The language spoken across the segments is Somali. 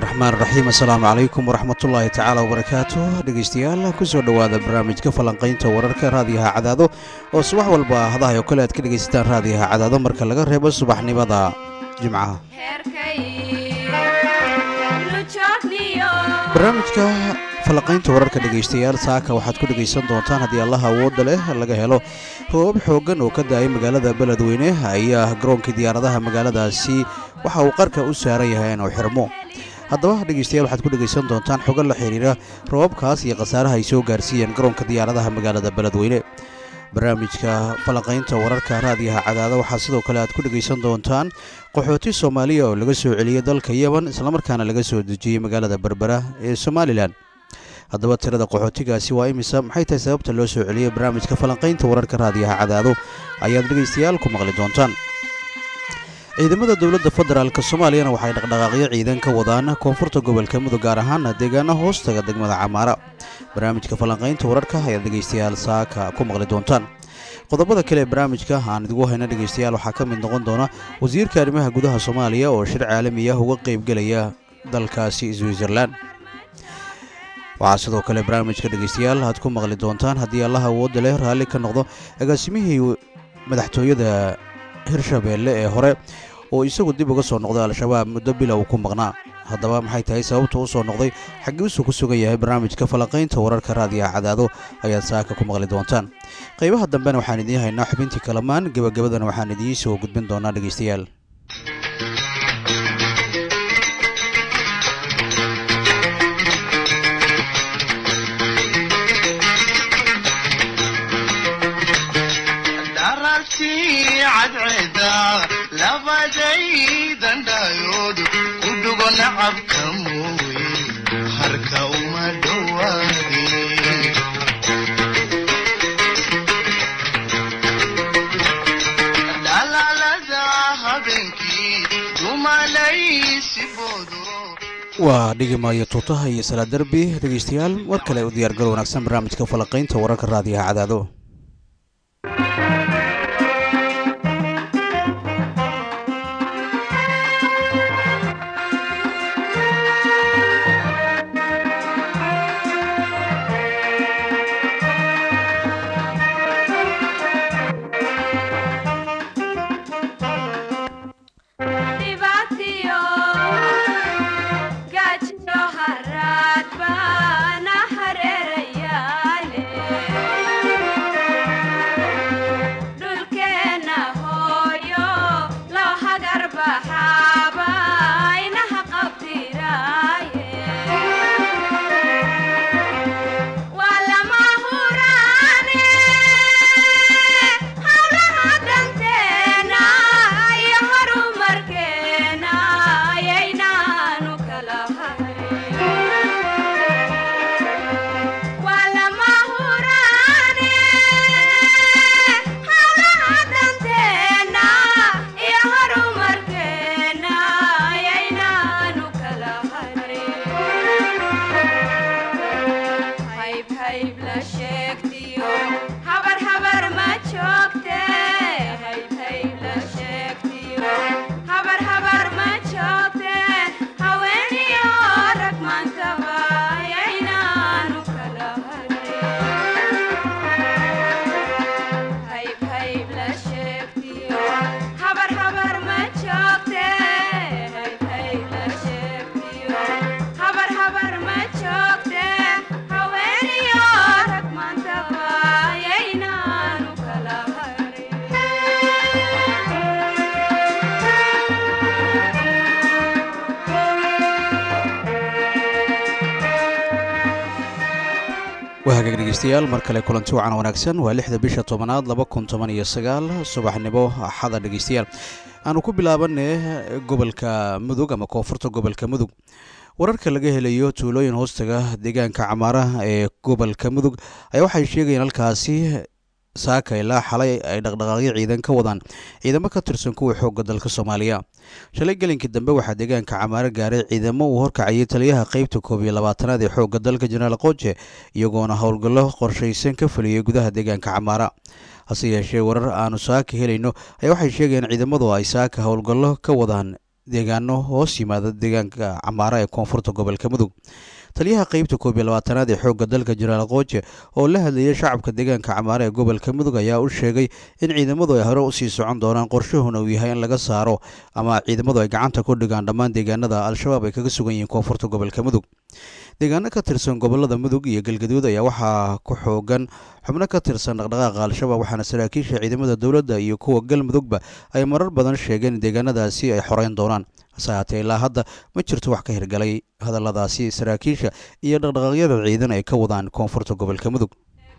raxmaan raxiim assalaamu calaykum waraxmatullaahi tacaala wabarakaatu dhegeystayaal kusoo dhowaada barnaamijka falanqaynta wararka raadiyaha cadaado oo subax walba hadahay oo kale aad ka dhegaysataan raadiyaha cadaado marka laga reebo subaxnimada jimcaha barnaamijka falanqaynta wararka dhegaystayaal saaka waxaad ku dhegaysan doontaan haddii allaha awoodda leh laga helo roobab xooggan oo ka da-ay magaalada beledweyne ayaa garoonkii diyaaradaha magaaladaasi waxa uu qarka u saaran yahay inuu xirmo haddaba dhegeystayaal waxaad ku dhegaysan doontaan xogo la xiriira roobabkaas iyo khasaaraha ay soo gaarsiiyeen garoonka diyaaradaha magaalada beledweyne barnaamijka falanqaynta wararka raadiyaha cadaada waxaa sidoo kale aad ku dhegaysan doontaan qaxooti soomaaliya oo laga soo celiyey dalka yeban islamarkaana laga soo dejiyey magaalada berbera ee somalilan haddaba tirada qaxootigaasi waa imisa maxay tahay sababta loo soo celiyey barnaamijka falanqaynta wararka raadiyaha cadaado ayaad dhegaystayaal ku maqli doontaan ciidamada dowladda federaalk soomaaliyana waxay dhaqdhaqaaqyo ciidan ka wadaan koonfurta gobolka mudug gaar ahaana deegaano hoostaga degmada camaara barnaamijka falanqaynta wararka ayaad dhegaystayaal saaka ku maqli doontaan qodobada kale ee barnaamijka aan idigu hayna dhegaystayaal waxaa ka mid noqon doona wasiirka arrimaha gudaha soomaaliya oo shir caalami ah uga qaybgelaya dalkaasi switzerlan waxaa sidoo kale barnaamijka dhegaystayaal aad ku maqli doontaan haddii allaha awoodda leh raalli ka noqdo agaasimihii madaxtooyada hirshabeelle ee hore oo isagu dib uga soo noqday al-shabaab muddo bilow ku maqnaa haddaba maxay tahay sababta u soo noqday xagiisuu ku sugan yahay barnaamijka falanqaynta wararka raadiyaha cadaado ayaad saaka ku maqli doontaan qaybaha dambena waxaan idiin haynaa xubintii kalamaan gebagabadana waxaan idiin soo gudbin doonaa dhegaystayaal labadaydandhayoodu ku dhugo nacabka mooye harka uma dhowaadeen dhalaalada habeenkii dumalaysigoodo waa dhigimaayo tuutaha iyo salaa derbi dhegaystayaal war kale u diyaargal wanaagsan barnaamijka falanqaynta wararka raadiyaha cadaado wahagaag dhegeystayaal mar kale kulanti wacan wanaagsan waa lixda bisha tobanaad laba kun toban iyo sagaal subaxnimo axada dhegeystayaal aanu ku bilaabanay gobolka mudug ama koonfurta gobolka mudug wararka laga helayo tuulooyin hoostaga deegaanka camaaraha ee gobolka mudug ayaa waxay sheegayeen halkaasi saaka ilaa xalay ay dhaqdhaqaaqyo ciidan ka wadaan ciidamo ka tirsan kuwa xoogga dalka soomaaliya shalay gelinkii dambe waxaa deegaanka camaaro gaaray ciidamo uu horkacayay taliyaha qeybta koob iyo labaatanaad ee xoogga dalka jenaraal qooje iyagoona howlgallo qorshaysan ka fuliyey gudaha deegaanka camaara hase yeeshee warar aanu saaka helayno ayaa waxay sheegayeen ciidamadu ay saaka howlgallo ka wadaan deegaano hoos yimaada deegaanka camaara ee koonfurta gobolka mudug taliyaha qeybta koob iyo labaatanaad ee xoogga dalka jenaraal qooje oo la hadlayay shacabka deegaanka camaare ee gobolka mudug ayaa u sheegay in ciidamadu ay hore usii socon doonaan qorshahuna uu yahay in laga saaro ama ciidamadu ay gacanta ku dhigaan dhammaan deegaanada al-shabaab ay kaga sugan yihiin koonfurta gobolka mudug deegaano ka tirsan gobolada mudug iyo galgaduud ayaa waxaa ku xoogan xubno ka tirsan dhaqdhaqaaqa al-shabaab waxaana saraakiisha ciidamada dowladda iyo kuwa galmudugba ay marar badan sheegeen in deegaanadaasi ay xoreyn doonaan hase haatee ilaa hadda ma jirto wax ka hirgalay hadalladaasi saraakiisha iyo dhaqdhaqaaqyada ciidan ay ka wadaan koonfurta gobolka mudug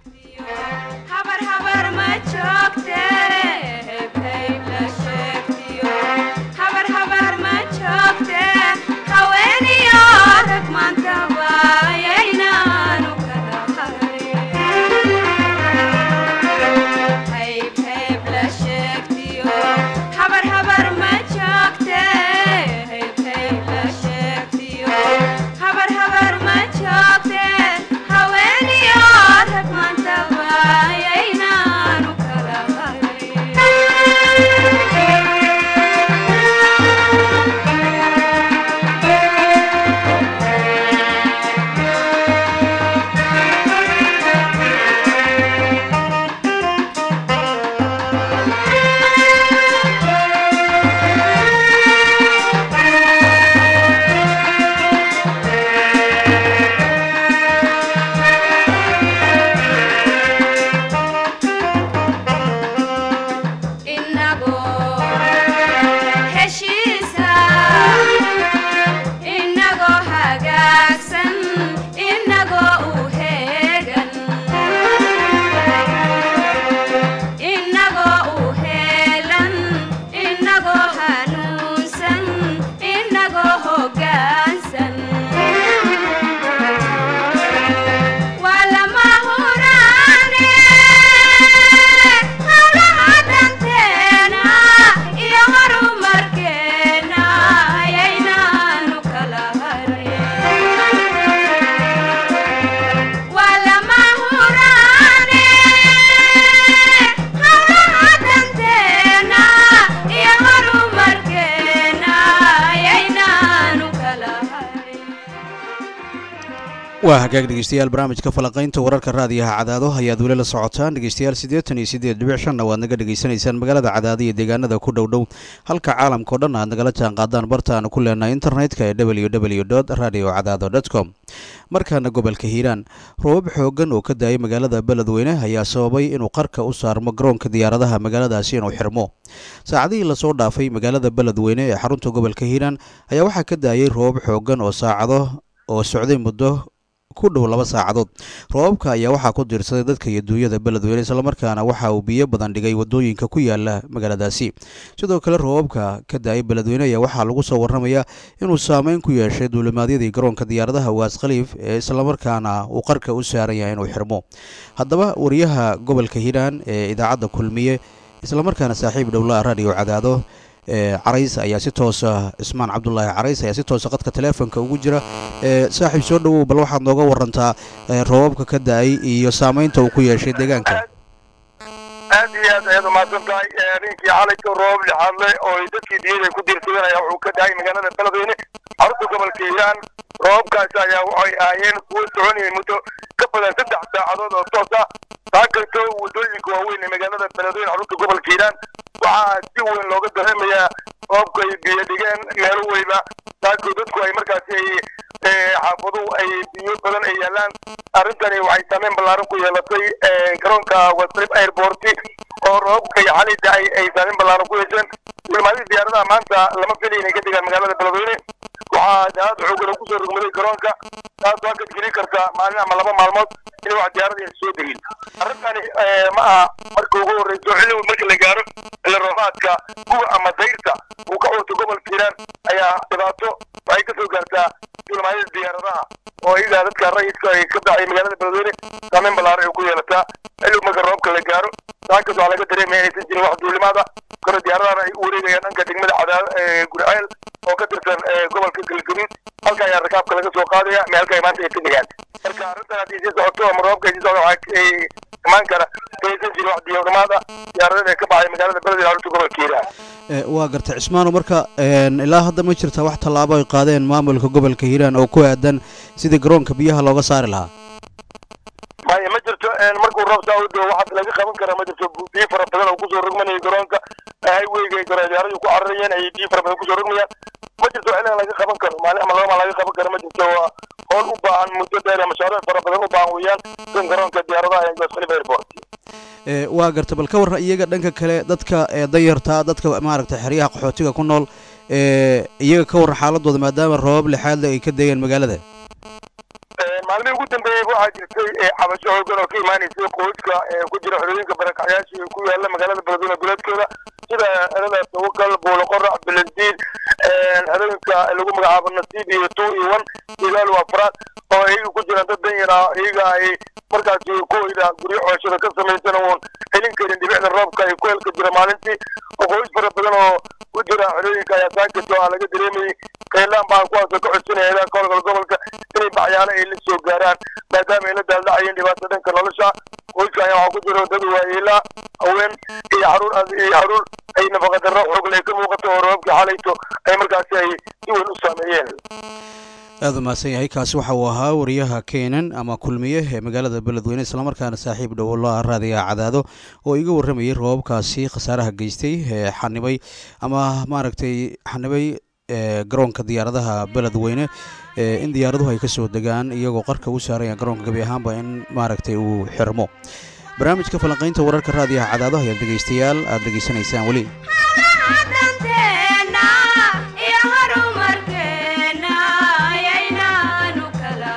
waa hagaag dhegeystayaal barnaamijka falaqaynta wararka raadiyaha cadaado ayaad weli la socotaan dhegeystayaal siddeetan iyo siddeed dhibic shanna waad naga dhegeysanaysaan magaalada cadaado iyo deegaanada ku dhow dhow halka caalamkao dhan aad nagala jaan qaadaan bartaanu ku leenahay internetka ee w w dot radio cadaado dot com markaana gobolka hiiraan roobab xoogan oo ka daayay magaalada beledweyne ayaa sababay inuu qarka u saarmo garoonka diyaaradaha magaaladaasi inuu xirmo saacadihii lasoo dhaafay magaalada beledweyne ee xarunta gobolka hiiraan ayaa waxaa ka daayay roobab xoogan oo saacado oo socday muddo ku dhow laba saacadood roobabka ayaa waxaa ku diirsaday dadka iyo duunyada beledweyne islamarkaana waxa uu biyo badan dhigay wadooyinka ku yaala magaaladaasi sidoo kale roobabka ka daayay beledweyne ayaa waxaa lagu soo warramayaa inuu saameyn ku yeeshay duulimaadyadii garoonka diyaaradaha waas khaliif ee islamarkaana uu qarka u saaran yahay inuu xirmo haddaba wariyaha gobolka hiiraan ee idaacadda kulmiye islamarkaana saaxiib dhowlaa radio cadaado carays ayaa si toosa cismaan cabdulaahi carays ayaa si toosa qadka teleefonka ugu jira saaxiib soo dhowow bal waxaad nooga warantaa roobabka ka da-ay iyo saameynta uu ku yeeshay deegaanka aad iyo aad ayaad umahadsan tahay ninkii xalayka roob lixaadle oo dadkii diyada ku diirsadeen ayaa wuxuu ka daayay magaalada beledweyne xarunta gobolka hiiraan roobabkaasi ayaa waxay ahaayeen kuwo soconayay muddo ka badan saddex saacadood oo toos ah taa kastoo wadooyinka waaweyn ee magaalada beledweyne xarunta gobolka hiiraan waxaa si weyn looga dareemayaa roobka ay biyo dhigeen meelo weyba taasoo dadku ay markaasi ay xaafaduhu ay biyo badan ay yaalaan arrintani waxay saameyn ballaaran ku yeelatay garoonka wastrip airport oo roobka iyo xalida ay ay saameyn ballaaran ku yeesheen duulimaadii diyaaradaha maanta lama filay inay ka degaan magaalada beledweyne waxaa daad xoogan kusoo rogmaday garoonka taasoo halka geli karta maalin ama laba maalmood in wax diyaarada ay soo degin arrintani ma aha marka ugu horreyso xilligu marka la gaaro xilli roobaadka kuwa ama dayrta uu ka curto gobolka hiiraan ayaa dhibaato waxay kasoo gaartaa duulimaadada diyaaradaha oo iyagaa dadka rayidka ay ka dhacay magaalada beledweyne saameyn ballaaran ay ku yeelataa xilligu marka roobka la gaaro saakaas waxaa laga dareemaya inaysan jirin wax duulimaada karo diyaaradana ay u wareegayaan dhanka degmada cadaad gurceel oo ka tirsan gobolka galgaduud halka ayaa rakaabka laga soo qaadaya meelka ay maanta ay tegayaan marka arrintan haddii sii socoto ama roobka ay sii socdo waxaa imaan kara inaysan jirin wax diyaarnimaada diyaaradada ee ka baxay magaalada beledweyne xarunta gobolka hiiraan Eh, waa gartay cismaano marka een, ilaa hadda ma jirta wax tallaabo ay qaadeen maamulka gobolka hiiraan oo ku aadan sidii garoonka biyaha looga saari lahaa maya ma jirto een, markuu roob saa u doo waxaad laga qaban karaa ma jirto biyo fara badan oo kusoo rogmanaya garoonka highwayga ay garoodiyaaradu ku cararayeen ay biyo fara badan kusoo rogmayaan ma jirto xilligan laga qaban karo maalin ama laba maal laga qaban karo ma jirto waa howl u baahan muddo dheer ee mashaariic fara badan u baahan weeyaan kan garoonka diyaaradaha ee Jos Khalifa Airport Eh, waa garta bal ka warran iyaga dhanka kale dadka ee danyarta dadka maaragtay xeryaha qaxootiga ku nool ee iyaga ka warran xaaladooda maadaama roobab lixaadle ay ka deegeen magaalada Een, maalmihii ugu dambeeyey waxaa jirtay ee, cabasho xoogan oo ka imaanaysay qoyska ee ku jira xerooyinka barakacyaasha ee ku yaala magaalada beledweyne duleedkeeda sida xerada tawakal buuloqorac belendiid xerooyinka lagu magacaabo nasiib iyo two iyo one igaal waa faraad oo iyaga ku jiraan dad dan yar ah iyaga ay markaasi kuwayda guryo cooshada ka samaysan oon helin karin dhibicda roobka ay ku helka jira maalintii oo qoys fara badan oo ku jira xerooyinka ayaa saakito ah laga dareemayay kaylaan baan kuwaasoo ka codsanaya ilaa kolgal gobolka inay bacyaalo ay la soo gaaraan maadaama ay la daaldhacayeen dhibaato dhanka nolosha qoyska ayaa waxaa ku jira dad waayeela haween iyo caruur iyo caruur ay nafaqadarro xoogle ay ka muuqato oo roobkii xalayto ay markaasi ay si weyn u saameeyeen aada u mahadsan yahay kaasi waxa uu ahaa wariyaha keenan ama kulmiye ee magaalada beledweyne islamarkaana saaxiib dhowo loo raadiga cadaado oo iga warramayay roobabkaasi khasaaraha geystay ee xanibay ama maaragtay xanibay ee garoonka diyaaradaha beledweyne ee in diyaaraduhu ay ka soo degaan iyagoo qarka u saaraya garoonka gebi ahaanba in maaragtay uu xirmo barnaamijka falanqaynta wararka raadiyaha cadaado ayaad dhegaystayaal aada dhegaysanaysaan weli danteena iyo horumarkeena ayaynaanu kala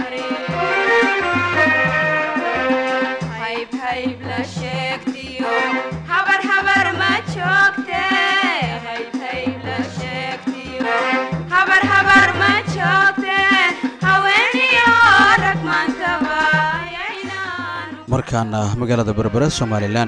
harin hayb hayb la sheegtiyo habar habar ma joogte hayb hayb la sheegtiyo habar habar ma joogte haweeniyo rag maantaba ayaynaanu markaana magaalada berbera somalilan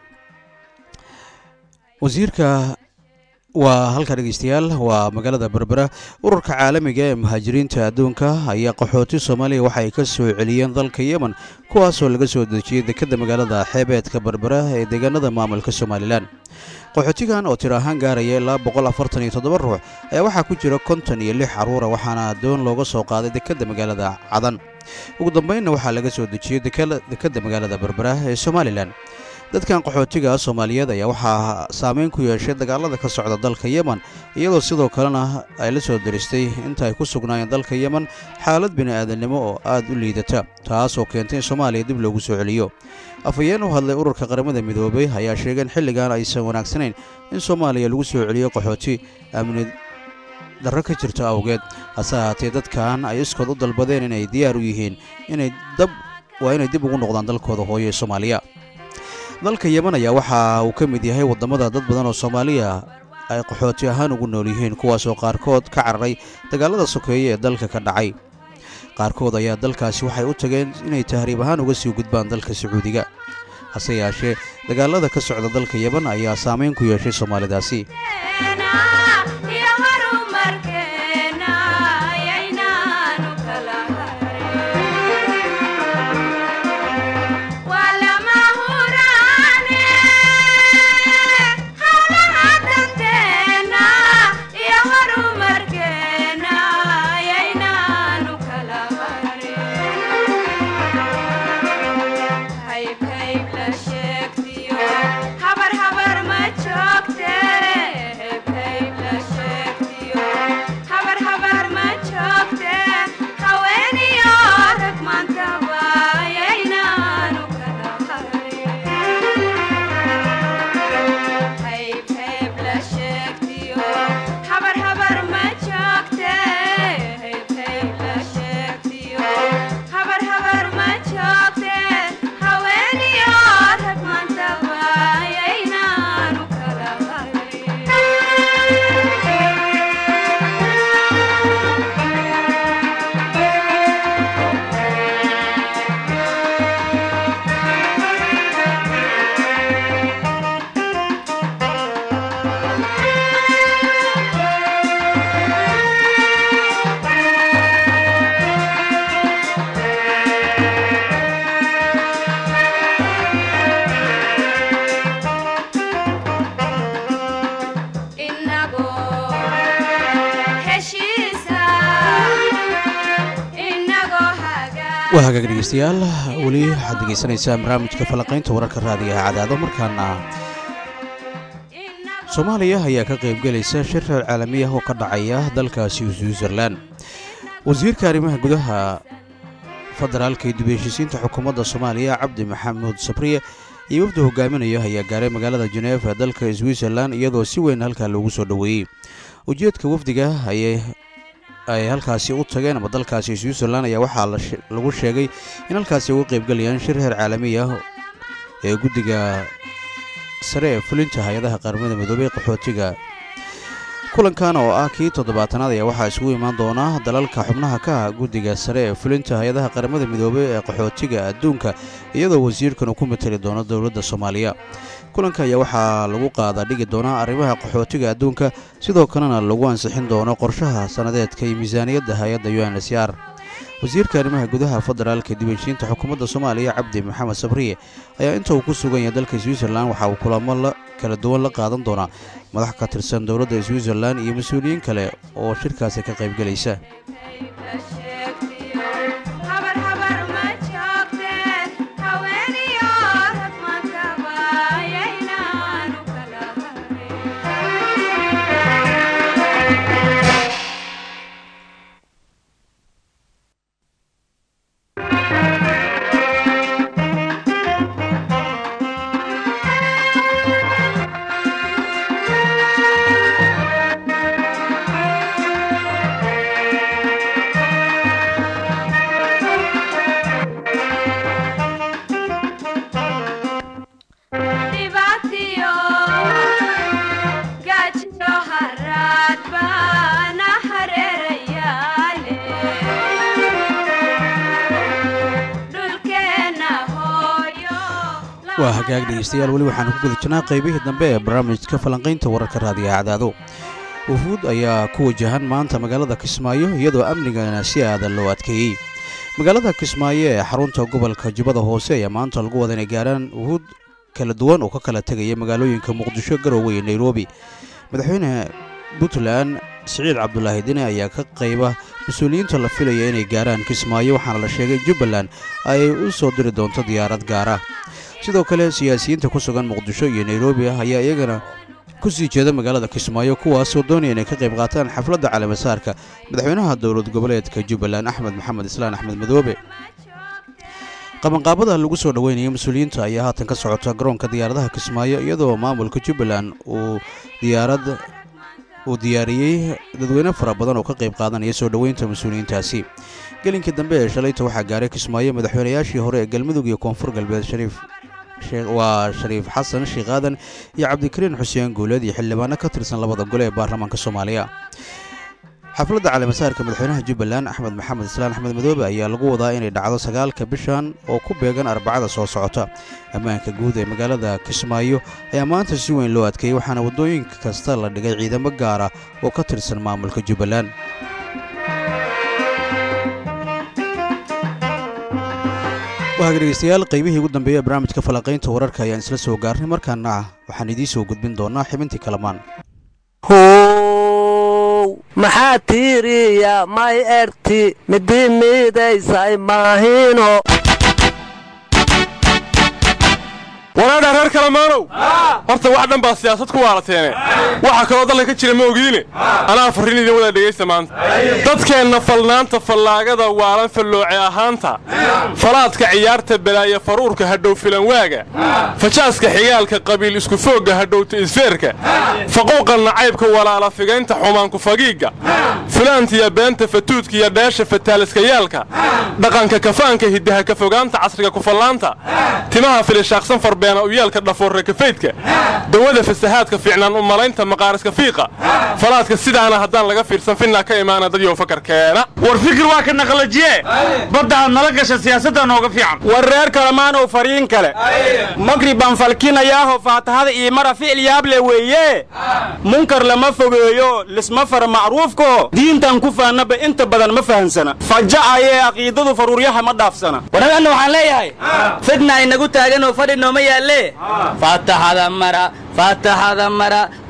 wasiirka waa halka dhegeystayaal waa magaalada berbera ururka caalamiga ee muhaajiriinta adduunka ayaa qaxooti soomaaliya waxa ay ka soo celiyeen dalka yemen kuwaasoo laga soo dejiyey dekedda magaalada xeebeedka berbera ee deegaanada maamulka somalilan qaxootigan oo tir ahaan gaaraya ilaa boqol afartan iyo toddoba ruux ayaa waxaa ku jira konton iyo lix carruura waxaana doon looga soo qaaday dekedda magaalada cadan ugu dambeynna waxaa laga soo dejiyey dekela- dekedda magaalada berbera ee somalilan dadkan qaxootiga soomaaliyeed ayaa waxaa saameyn ku yeeshay dagaalada ka socda dalka yemen iyadoo sidoo kalena ay la soo diristay inta ay ku sugnaayeen dalka yemen xaalad bini'aadannimo oo aad u liidata taas oo keentay in soomaaliya dib loogu soo celiyo afhayeen u hadlay ururka qaramada midoobay ayaa sheegay in xilligan aysan wanaagsanayn in soomaaliya lagu soo celiyo qaxooti amni darro ka jirto awgeed hase ahaatee dadkan ay iskood u dalbadeen inay diyaar u yihiin inay dab waa inay dib ugu noqdaan dalkooda hooyo ee soomaaliya dalka yemen ayaa waxa uu ka mid yahay waddamada dad badan oo soomaaliya ay qaxooti ahaan ugu nool yihiin kuwaasoo qaarkood ka cararay dagaalada sokeeye ee dalka ka dhacay qaarkood ayaa dalkaasi waxay u tageen inay tahriib ahaan uga sii gudbaan dalka sacuudiga hase yeeshee dagaalada ka socda dalka yemen ayaa saameyn ku yeeshay soomaalidaasi iyo horumarkeena ayaynaanu kala harin waa lama huraane hawlaha danteena iyo horumarkeena ayaynaanu kala harin hayb hayb la sheegtiyo habar habar ma joogte hayb hayb waa hagaag dhegeystayaal weli waxaad degeysanaysaan barnaamijka falanqaynta wararka raadigaha cadaado markaana soomaaliya ayaa ka qaybgelaysa shir reer caalamiya oo ka dhacaya dalkaasi switzerlan wasiirka arrimaha gudaha federaalka iyo dib-heshiisiinta xukuumadda soomaaliya cabdi maxamuud sabriye iyo wafda hogaaminaya ayaa gaaray magaalada jeneefa ee dalka switzerlan iyadoo si weyn halkaa loogu soo dhoweeyey ujeedka wafdiga ayay ay halkaasi u tageen ama dalkaasi switzerlan ayaa waxaa lagu sheegay in halkaasi uga qaybgelayaan shir heer caalami ah ee guddiga sare ee fulinta hay-adaha qaramada midoobey qaxootiga kulankan oo ah kii toddobaatanaad ayaa waxaa isugu imaan doona dalalka xubnaha ka ah guddiga sare ee fulinta hay-adaha qaramada midoobey ee qaxootiga adduunka iyadoo wasiirkan uu ku matali doono dowladda soomaaliya kulanka ayaa waxaa lagu qaada dhigi doonaa arrimaha qaxootiga adduunka sidoo kalena lagu ansixin doono qorshaha sannadeedka iyo miisaaniyadda hay-adda u n s r wasiirka arrimaha gudaha federaalka dibheshiinta xukuumadda soomaaliya cabdi maxamed sabriye ayaa inta uu ku sugan yahay dalka switzerlan waxa uu kulamo kala duwan la qaadan doonaa madax ka tirsan dowladda switzerlan iyo mas-uuliyiin kale oo shirkaasi ka qaybgelaysa waa hagaag dhegeystayaal weli waxaanu ku guda jirnaa qaybihii dambe ee barnaamijka falanqaynta wararka raadiyaha cadaado wufuud ayaa ku wajahan maanta magaalada kismaayo iyadoo amnigana si aadan loo adkeeyey magaalada kismaayo ee xarunta gobolka jubbada hoose ayaa maanta lagu wada inay gaaraan wufuud kala duwan oo ka kala tegaya magaalooyinka muqdisho garowe iyo nairobi madaxweyne puntland siciid cabdulaahi dine ayaa ka qayba mas-uuliyiinta la filaya inay gaaraan kismaayo waxaana la sheegay jubbaland ay u soo diri doonto diyaarad gaara sidoo kale siyaasiyiinta ku sugan muqdisho iyo nairobi ah ayaa iyagana ku sii jeeda magaalada kismaayo kuwaasoo doonaya inay ka qayb qaataan xafladda caleemasaarka madaxweynaha dowlad goboleedka jubbaland axmed maxamed islaan axmed madoobe qabanqaabada lagu soo dhoweynayo mas-uuliyiinta ayaa haatan ka socota garoonka diyaaradaha kismaayo iyadoo maamulka jubbaland uu diyaarad uu diyaariyey dadweyne fara badan oo ka qayb qaadanaya soo dhoweynta mas-uuliyiintaasi gelinkii dambe ee shalayta waxaa gaaray kismaayo madaxweynayaashii hore ee galmudug iyo koonfur galbeed shariif waa shariif xasan sheekh aadan iyo cabdikariin xuseen guuleed iyo xildhibaano ka tirsan labada gole ee baarlamaanka soomaaliya xafladda caleemasaarka madaxweynaha jubbaland axmed maxamed islaan axmed madoobe ayaa lagu wadaa inay dhacdo sagaalka bishan oo ku beegan arbacada soo socota ammaanka guud ee magaalada kismaayo ayaa maanta si weyn loo adkeeyey waxaana waddooyinka kasta la dhigay ciidamo gaara oo ka tirsan maamulka jubbaland waaga dhegeystayaal qaybihii ugu dambeeya ee barnaamijka falanqaynta wararka ayaan isla soo gaarnay markaana waxaan idiin soo gudbin doonaa xibintii kalamaan how maxaa tiiriya may erti midi miidaysay maahino walaadha reer kalamaanow horta wax dhan baa siyaasad ku waalateene waxa kaloo dalka ka jira ma ogiine anaa farrin idin wada dhegaysta maanta dadkeenna falnaanta fallaagada waalan fallooce ahaanta falaadka ciyaarta balaaya faruurka hadhow filanwaaga fajaaska xigaalka qabiil isku foogga hadhowta isfeerka faquuqa nacaybka walaala figaynta xumaanku fagiigga fulaantiya beenta fatuudkiiyo dheesha fataaliskayaalka dhaqanka kafaanka hiddaha ka fogaanta casriga kufallaanta timaha filishaaqsan farbeena uyaalka dhafoorre kafaydka dawada fasahaadka fiicnaan u malaynta maqaariska fiiqa falaadka sidaana haddaan laga fiirsan finnaa ka imaana dadyow fakarkeena war fikir waa ka naqlajiye badda aad nala gasha siyaasadda nooga fiican war reer kalamaanow fariin kale magribaan falkinayaaho faatahada iyo mara ficil yaable weeye munkar lama fogeeyo lisma fara macruufko diintan ku faannaba inta badan ma fahansana faja'ayee aqiidadu faruuryaha ma dhaafsana waraganna waxaan leeyahay fidna inagu taaganoo fadhi nooma yaalle faataxada mara faataxada mara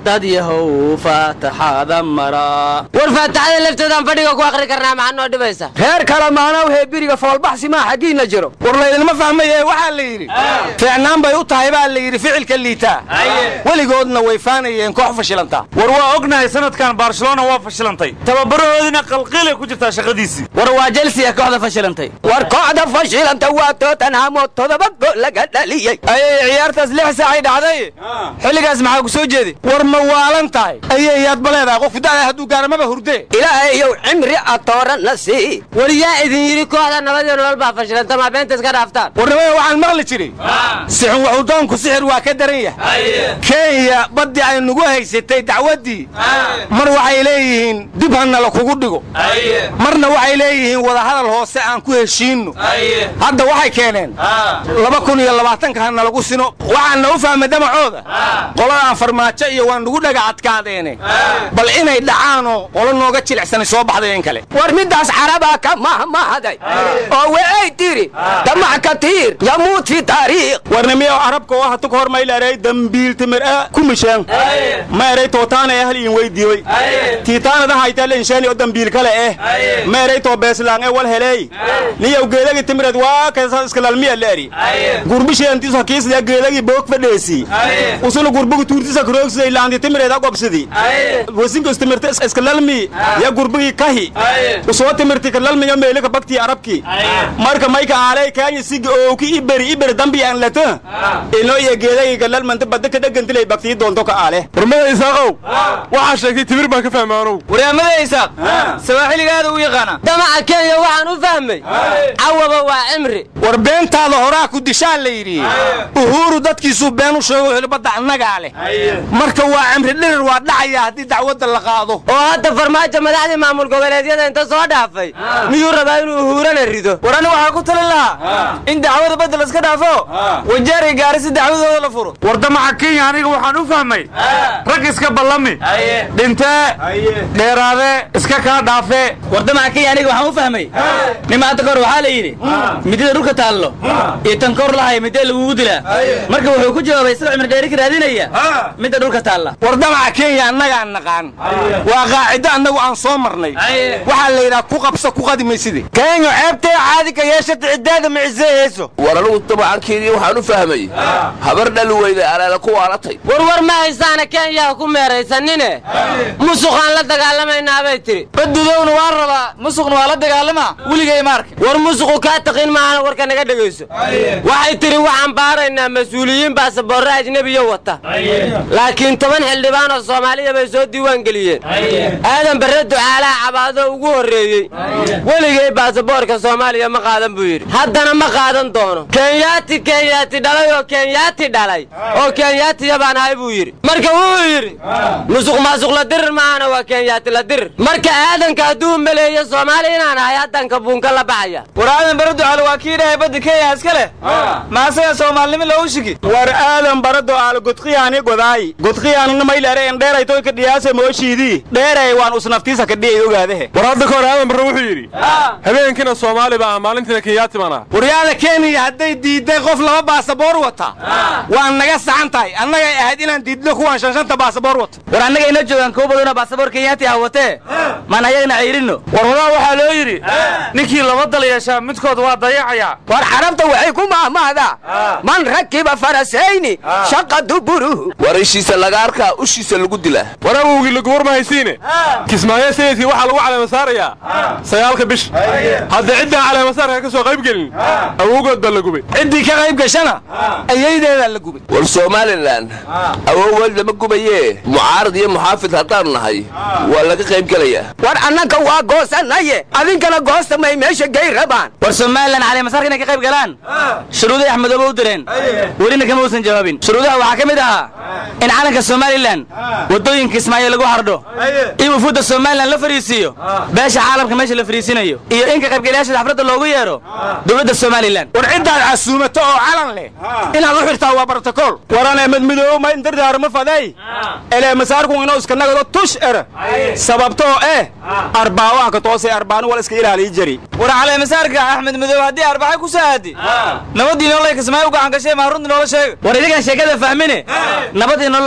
dad yahow faataxada maraa war faataxada lafteedaan fadhiga ku akhri karnaa maxaa noo dhibaysa reer kale maanow heebiriga foolbaxsi maa xaggiinna jiro war laydinma fahmaye waxaa la yidhi fiicnaan bay u tahay baa la yidhi ficilka liitaa weligoodna way faanayeen koox fashilanta war waa ognahay sanadkan barcelona waa fashilantay tababarahoodina qalqiilay ku jirtaa shaqadiisii war waa jelsiya kooxda fashilantay war kooxda fashilanta waa tootanhamo todoba gool laga dhaliyey ayay ciyaartaas lix saacay dhacday xilligaas maxaa ku soo jeedi war ma waalan tahay ayay yaad baleedahay qofku da'da hadduu gaaramaba hurdee ilaahayow cimri atooranna sii weliyaa idin yidhi kooxda nabadii nolol baa fashilanta maa beenta iska dhaaftaan warnimada waxaan maqli jiray sixun waxudoonku sixir waa ka daran yahay kenya baddii ay nagu haysatay dacwaddii mar waxay leeyihiin dib hanala kugu dhigo marna waxay leeyihiin wadahadal hoose aan ku heshiinno hadda waxay keeneen laba kun iyo labaatanka ha nalagu sino waxaanna u fahmay damacooda qoladaan farmaajo iyo waa nugu dhaga adkaadeene bal inay dhacaanoo qolo nooga jilicsanay soo baxday in kale war middaas carabaa ka mahmahday oo weay tiri damac katiir yamuut fi taariikh warnimiyo arabka oo hatu ka hor maylaarey dambiil timir a kumishaan ma eray tootaana ahal iin weydiyoy tiitaanada haytale inshaani oo dambiil kale eh ma eray too beeslaan e wal heleey niyow geedagi timireed waa kaysa iska lalmiya leeri gurbisheentiisu hakiisaya geedagi boog fadheesi usuna gurbugi tuurtisa karoogsiday laanti timireed a gobsidi wasinkas timirta iska lalmi ya gurbigi kahi usoo timirti ka lalmiyo meelika baktii arabki marka mayka aaley kaanya sigi ooki iberi iberi dambi aan lata ino iyo geedagi ka lalmanta badda ka dhagantilay baktii doonto ka aale warmada isaaqow waxaa sheegtay timir baan ka fahmaanow waryaamada isaaq sawaaxiligaada u yaqaana damaca kenya waxaan u fahmay cawaba waa cimri war beentaada horaa ku dishaan la yidhi uhuuru dadkiisuu been u sheego wuxuu badda annagaa leh marka waa cimri dhirir waa dhacaya haddii dacwadda la qaado oo hadda farmaajo madaxdii maamul goboleedyada inta soo dhaafay miyuu rabaa inuu uhuurana rido war ani waxaa ku talin lahaa in dacwada badda laska dhaafo wajaari gaari si dacwadooda la furo war damaca kenya aniga waxaan u fahmay rag iska ballami dhintee dheeraade iska kaa dhaafe war damaca kenya aniga waxaan u fahmay nimaanta kahor waxaa la yidhi midida dhulka taallo iyo tan kor lahaya midee lagugu dilaa marka wuxuu ku jawaabay isagoo cimri dheeri ka raadinaya midda dhulka taalla war damaca kenya annagaan naqaan waa qaacido annagu aan soo marnay waxaa la yidhaha ku qabso ku qadi mayside kenya ceebtee caadi ka yeeshata ciddaada maciseehayso war anugu damacankeedii waxaan u fahmay habar dhali weyday aleela ku waalatay warwar ma haysaana kenya ha ku meeraysanine musuqaan la dagaalamaynaa bay tiri badudowna waa rabaa musuqna waa la dagaalamaa weligay maarka war musuqu kaa taqiin maahana warka naga dhegayso waxay tidhi waxaan baaraynaa mas-uuliyiin baasaboorre ajnebiyo wata laakiin toban xildhibaan oo soomaaliya bay soo diiwaan geliyeen aadan barre ducaalaha cabaado ugu horreeyey weligay baasaboorka soomaaliya ma qaadan buu yidhi haddana ma qaadan doono kenyaati kenyaati dhalay oo kenyaati dhalay oo kenyaatiya baan ahay buu yidhi marka wuxuu yidhi musuq maasuq la dirir maahana waa kenyaati la dirir marka aadanka hadduu maleeyo soomaali inaan ahay haddanka buunka la baxaya war aadan bara ducaale waa kii dhahay badda kenya iska leh maasaga soomaalnimo loogu shigi war aadan bara ducaale godqiyaani godaayi godqiyaanina maylaare en dheeray toy ka dhiyaase mooshiidii dheeray waan usnaftiisa ka dhiyay ogaadehe war hadda ka hor aadan barre wuxuu yidhi habeenkina soomaali baa ah maalintiina kenyaati baan ah waryaada kenya hadday diidday qof laba baasaboor wata waan naga saxan tahay annagay ahayd inaan diidno kuwaan shanshanta baasaboor wata war annaga ina joogaan kuwa badanoo baasaboor kenyaati ah watee maan ayagana cayrinno war horaa waxaa loo yidhi ninkii laba dal yeeshaa midkood waa dayacayaa war carabta waxay ku mahmahdaa man rakiba farasayni shaqa duburuhu war ishiisa laga arkaa ushiisa lagu dilaa war awowgii laguwar ma haysiine kismaayo sayidkii waxaa lagu caleema saarayaa sagaalka bish hadda ciddaan caleemasaarka ka soo qayb gelin awowgood baa la gubay ciddii ka qayb gashana ayaydeedaa la gubay war somalilan awowgood lama gubayee mucaarad iyo muxaafid haddaanu nahay waa laga qayb gelayaa war annanka waa goosanaye adinkana goosamay meesha gey rabaan war somalilan caleemasaarka inay ka qayb galaan shuruuday axmedooba u direen welina kama uusan jawaabin shuruudaha waxaa ka mid ahaa in calanka somalilan waddooyinka ismaaciil lagu hardho in wufuudda somalilan la fariisiiyo beesha caalamka meesha la fariisinayo iyo in ka qaybgalayaasha xafladda loogu yeedho dowladda somalilan war ciddaad casuumato oo calan leh inaad u xirtaa waa brotokool waran emed midoobo ma indardaarma faday elee masaarku inoo iska nagado tush era sababtoo eh arbaawaanka toosay arbaanu wal iska ilaaliyi jari war caleemasaarka axmed midoobe haddii arbaxa ku saadi nabadii nolol ay kismaayo u gacan gashay maa runtii noola sheega war idigan sheekada fahmine nabadii nolol ay arbacada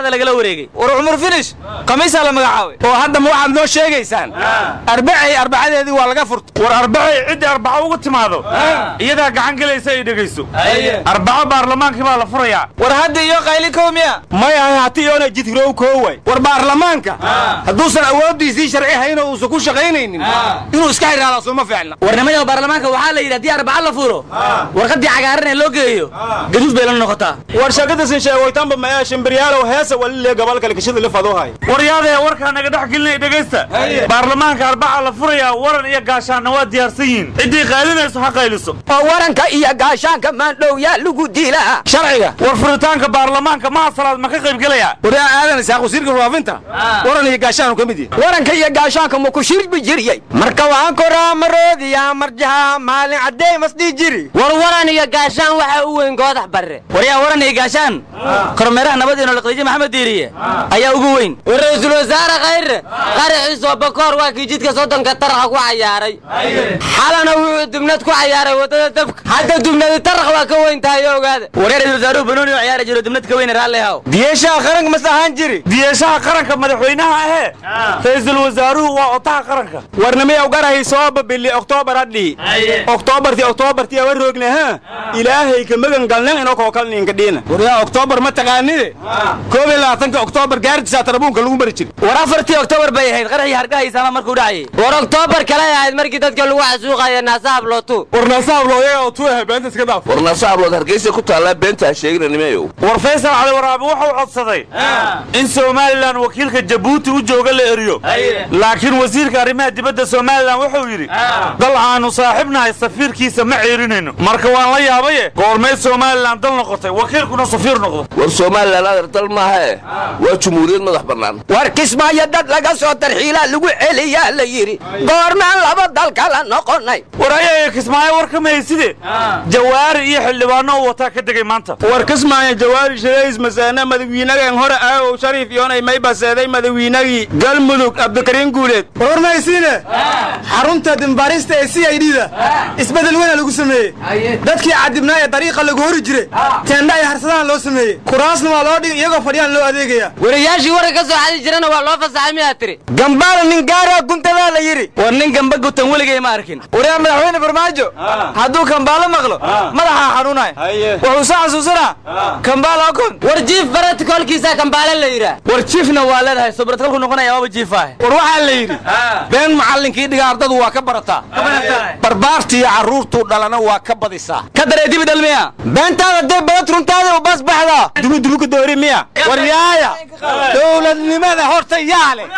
shaqada lagala wareegay war cumar finish khamiisaa la magacaabay oo hadda ma waxaad noo sheegaysaan arbacay arbacadeedii waa laga furtay war arbacay ciddii arbaco ugu timaado iyadaa gacan gelaysa ay dhegayso arbaco baarlamaankii baa la furayaa war hadda iyo qayli kow miya maya hati iyoona jidrow kooway war baarlamaanka hadduusan awooddiisii sharci hayn oo uusan ku shaqaynaynin inuu iska xiraadaa sooma fiicna warnimada baarlamaanka waxaa la yidhi haddii arbaca la furo warqaddii cagaaran ee loo geeyo gaduud bay la noqotaa war shakadasin sheegoytanba maya shimbiryaalow heesa walile gobol kale kashada lifaduhay waryaadee warkaa naga dhex gelinaya dhegaysta baarlamaanka arbaca la furayaa waran iyo gaashaanna waa diyaarsan yihiin ciddii qaylinayso ha qayliso oo waranka iyo gaashaanka maandhow yaa lagu dilaa sharciga war furitaanka baarlamaanka maha salaad ma ka qayb gelaya waraa aadan isaaq wasiirka faafinta waran iyo gaashaanu ka mid yahay waranka iyo gaashaanka ma ku shirbi jiriyey marka waan koraa maroodiya marjaha maalin caddey masdhii jiri war waran iyo gaashaan waxa u weyn goodax barre waryaa waran iyo gaashaan kormeeraha nabadeeno laqdiije maxamed diiriye ayaa ugu weyn war ra-iisul wasaare khayre qaraxiisoo bakoor waa kii jidka soddonka taraxa ku cayaaray xalana wuxuu dubnad ku cayaaray waddada dabka hadda dubnadi tarax waa ka weyn tahay oo ogaada waryaa ra-isul wasaaruhu banooni oo ciyaari jiro dubnad ka weyne raalli haw diyeshaha qaranka mas ahaan jiri diyeshaha qaranka madaxweynaha ahee ra-iisul wasaaruhu waa otaha qaranka warnimay ogarahay sooba bili oktoobar hadhii oktoobarti oktoobarti awa roogna ha ilaahay ka magan galnan inoo koo kalninka dhiina waryaa oktoobar ma taqaanide koob iyo labaatanka oktoobar gaartisaa tarabuunka lagu mari jiri war afartii oktoobar bay ahayd qaraxii hargahaysaama markuu dhacayay war oktoobar kale ahayd markii dadka lagu xasuuqaya naasahab lootu war naasaab looyaga oo tuuha beenta iska dhaaf war naasahablood hargeysa ku taallaa beenta ha sheegina nimeeyow war faysal cali waraabe wuxuu codsaday in somalilan wakiilka jabuuti u jooga la eriyo laakiin wasiirka arrimaha dibadda somalilan wuxuu yidhi dal aanu saaxiibnahay safiirkiisa ma ceerinayno marka waan la yaabaye goormay somalilan dal noqotay wakiilkuna safiir noqdo war somalilan adar dal maahae waa jumhuuriyad madax bannaan war kismaayo dad laga soo tarxiilaa lagu celiyaa la yidhi goormaan laba dal kala noqonay war ayaga kismaayo war ka mahayside jawaari iyo xildhibaano uu wataa ka degay maanta war kismaayo jawaari shirays masaane madawiinagan hore aagow shariif yoonay may baseeday madawiinagii galmudug cabdikariin guuleed war maysiine xarunta dimbaarista ee c i d da isbeddel weyna lagu sameeyey dadkii cadibnaa ee dariiqa lagu hori jire teendha ay harsadaan loo sameeyey kuraasna waa loo dhigay iyagoo fadhiyaan loo adeegaya wariyaashii waran ka soo xadi jirana waa loo fasaxay miyaa tiri gambaala nin gaaraa guntadaa la yidhi war nin gamba gutan weligay ma arkin waryaa madaxweyne farmaajo hadduu kambaalo maqlo madaxaa xanuunaya wuxuu soo xasuusanaa kambaala okon war jiif baratikolkiisa kambaale la yidhaah war jiifna waa leedahay sobratkolku noqonaya waaba jiifaah war waxaa la yidhi been macallinkii dhiga ardadu waa ka barataa barbaartiiyo carruurtuu dhalana waa ka badisaa ka daree dibi dhalmiya beentaada dee badad runtaada u baas baxdaa dubudubuka doori miya war yaaya dowladnimada horta yaa leh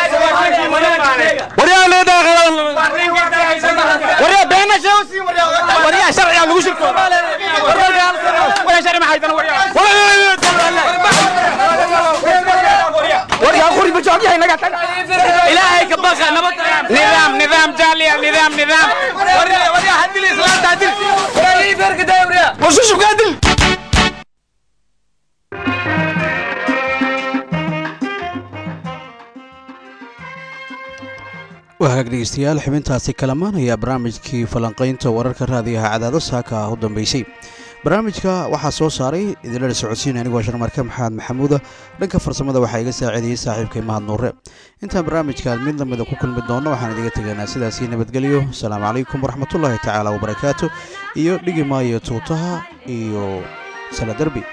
waryaa leedahay waryaa beena sheegsi waryaa sharciga lagu shirko waryaa sharci ma haydan waryaa quri bajoog yahay naga taga ilaahay ka baqa nabad nidaam nidaam jaaliya nidaam nidaam waryaa hadil islaanta hadil waryaa ii beerka daaya waryaa wasushubka hadil waa hagaag dhegeystayaal xubintaasi kalamaan ayaa barnaamijkii falanqaynta wararka raadiyaha cadaado saaka ah u dambeysay barnaamijka waxaa soo saaray idinlala socodsiin anigu waa sharmarka maxamed maxamuuda dhanka farsamada waxaa iga saaciidayey saaxiibkay mahad nuure intaan barnaamijka mid lamida ku kulmi doonno waxaan idiga tegaynaa sidaasii nabadgelyo asalaamu calaykum waraxmatullaahi tacaala wabarakaatu iyo dhigi maayo tuutaha iyo sala derbi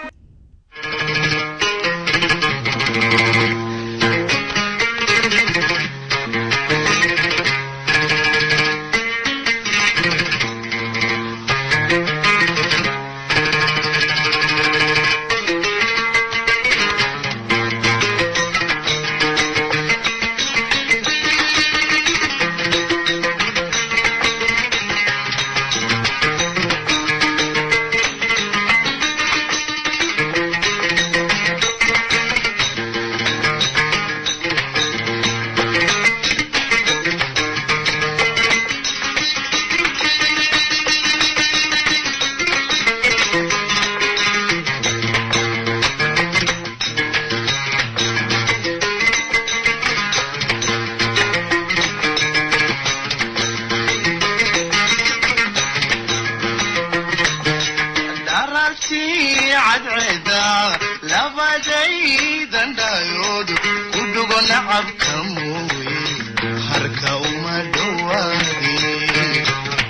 darartii cadceeda labadaydan dhayood ku dhugo nacabka mooye harka uma dhowaadin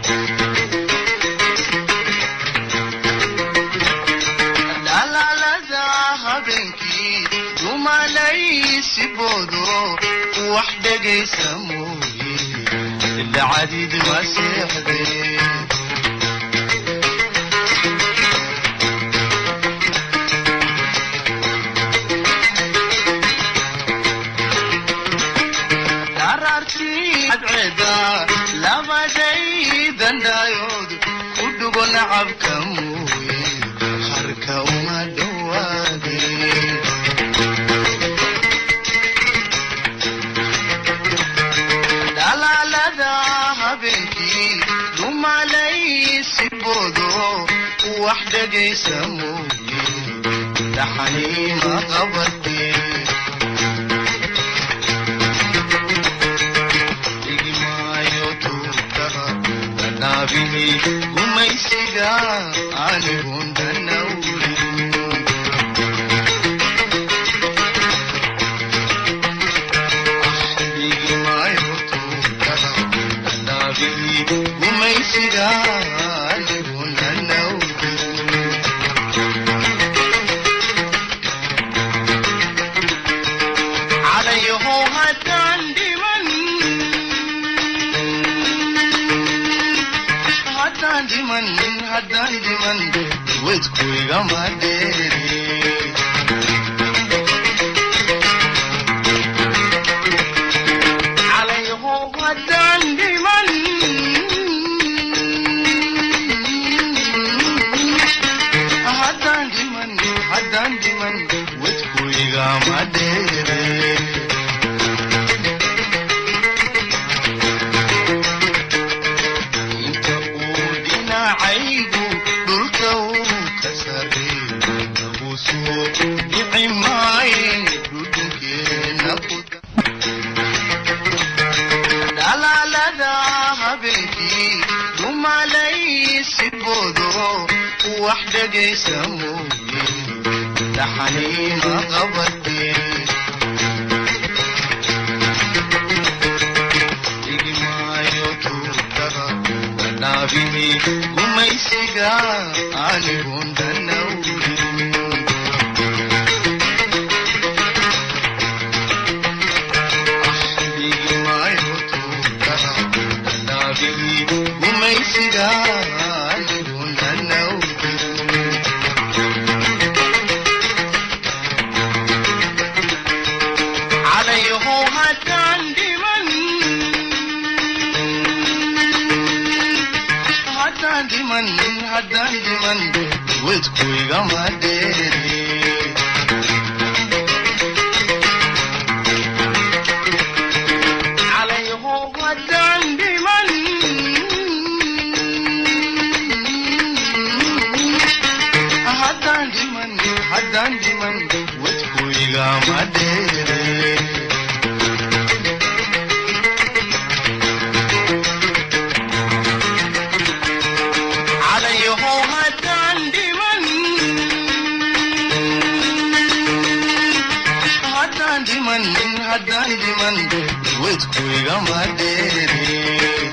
dhalaalada habeenkii dumalaysi boodo wax dhegaysa mooye dhacdid ma seexdeen daraartii cadceeda labadaydan dhayood ku dhugo nacabka mooye harka uma dhowaadeen dhalaalada habeenkii dumalaysi boodo wax dhegaysa mooye dhaxaniima qabatee naabihi gumaysiga anigun danawrin naabihi gumaysiga anigun danawrin calayaho haddaan dhiman haddaan dhiman haddaan dhiman wedku igama dheere calayho haddaan dhiman haddaan dhiman haddaan dhiman wedku igama dheere inta uu dhinacaygu dhulka uu ka sarreeyo nagu soo dhici maayen dhudhunkeena ku dhalaalada habeenkii dumalaysi boodo wax dhegaysa mooye dhaxaniima qabatee igmaayo tuutaha naabihi gumaysiga anigun danawrin igmaayo tuutaha naabihi gumaysiga anigun danawrin calayho haddaan dhiman haddaan dhiman haddaan dhiman wedku igama dheere calayho haddaan dhiman haddaan dhiman haddaan dhiman wedku igama dheere calayho haddaan dhiman haddaan dhiman haddaan dhiman wedku igama dheere